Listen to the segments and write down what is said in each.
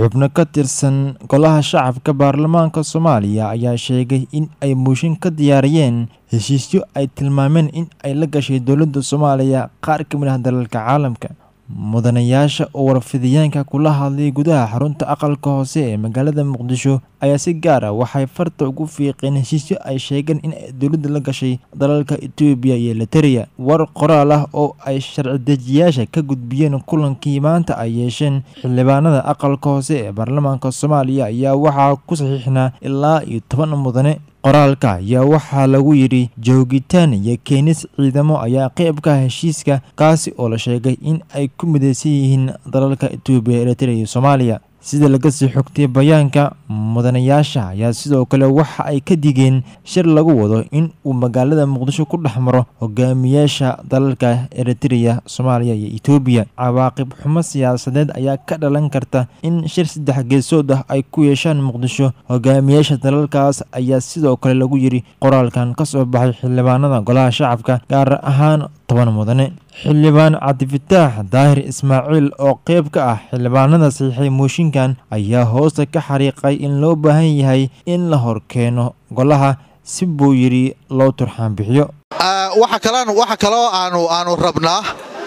xubno ka tirsan golaha shacabka baarlamaanka soomaaliya ayaa sheegay in ay muushin ka diyaariyeen heshiisyo ay tilmaameen in ay la gashay dowladda soomaaliya qaar ka mid ah dalalka caalamka mudanayaasha oo warfidiyeenka kula hadlay gudaha xarunta aqalka hoose ee magaalada muqdisho ayaa si gaar ah waxay farta ugu fiiqeen heshiisyo ay sheegeen in ay dowladda la gashay dalalka etoobiya iyo lateriya war qoraal ah oo ay sharci dejiyaasha ka gudbiyeen kulankii maanta ay yeesheen xildhibaanada aqalka hoose ee baarlamaanka soomaaliya ayaa waxaa ku saxiixnaa ilaa iyo toban mudane qoraalka ayaa waxaa lagu yidhi joogitaan iyo keenis ciidamo ayaa qeyb ka ah heshiiska kaasi oo la sheegay in ay ku midaysan yihiin dalalka etoobiya eritrea iyo soomaaliya sida laga sii xogtay bayaanka mudanayaasha ayaa sidoo kale waxa ay ka digeen shir lagu wado in uu magaalada muqdisho ku dhex maro hogaamiyaasha dalalka eritrea soomaaliya iyo etoobiya cawaaqib xumo siyaasadeed ayaa ka dhalan karta in shir saddex geesood ah ay ku yeeshaan muqdisho hogaamiyaasha dalalkaas ayaa sidoo kale lagu yidhi qoraalkan ka soo baxay xildhibaanada golaha shacabka gaar ahaan toban mudane xildhibaan cabdifataax daahir ismaaciil oo qeyb ka ah xildhibaanada saxiixay mooshinkan ayaa hoosta ka xariiqay in loo baahan yahay in la horkeeno golaha si buu yidhi loo turxaan bixiyo waxa kaloo aanu rabnaa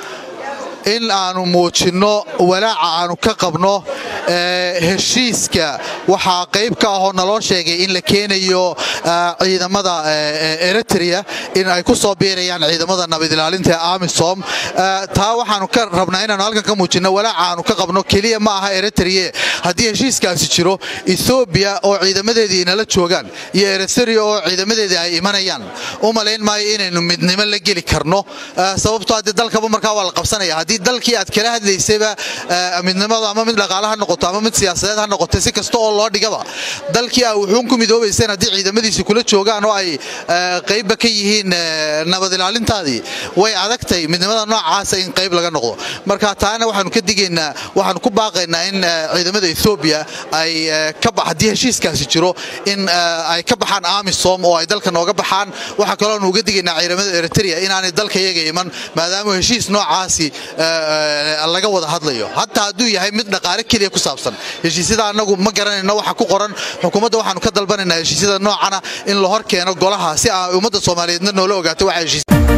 in aanu muujinno walaaca aanu ka qabno heshiiska waxaa qayb ka ahoo naloo sheegay in la keenayo ciidamada eritrea in ay ku soo biirayaan ciidamada nabadilaalinta ee amisom taa waxaanu ka rabnaa inaanu halkan ka muujinno walaaca aanu ka qabno keliya ma aha eritrea haddii heshiiskaasi jiro ethoobiya oo ciidamadeedii inala joogaan iyo eritrea oo ciidamadeedii ay imanayaan u malayn maayo inaynu midnimo la geli karno sababtoo haddii dalkaba markaa waa la qabsanaya haddii dalkii aad kala hadlaysayba midnimada ama mid dhaqaale ha noqoto ama mid siyaasadeed ha noqoto si kasta oo loo dhigaba dalkii a wuxuun ku midoobayseen haddii ciidamadiisi kula joogaan oo ay qaybba ka yihiin nabad ilaalintaadii way adagtay midnimada noocaasa in qayb laga noqdo marka taana waxaanu ka digaynaa waxaanu ku baaqaynaa in ciidamada ethoobiya ay haddii heshiiskaasi jiro in ay ka baxaan amisom oo ay dalka nooga baxaan waxaa kaloonu uga digaynaa ciidamada eritrea inaanay dalka iyaga iman maadaama heshiis noocaasi laga wada hadlayo hataa hadduu yahay mid dhaqaale keliya ku saabsan heshiisyada annagu ma garanayno waxa ku qoran xukuumadda waxaanu ka dalbanaynaa heshiisyada noocana in la hor keeno golaha si aa ummadda soomaaliyeedna noola ogaato waxa heshiis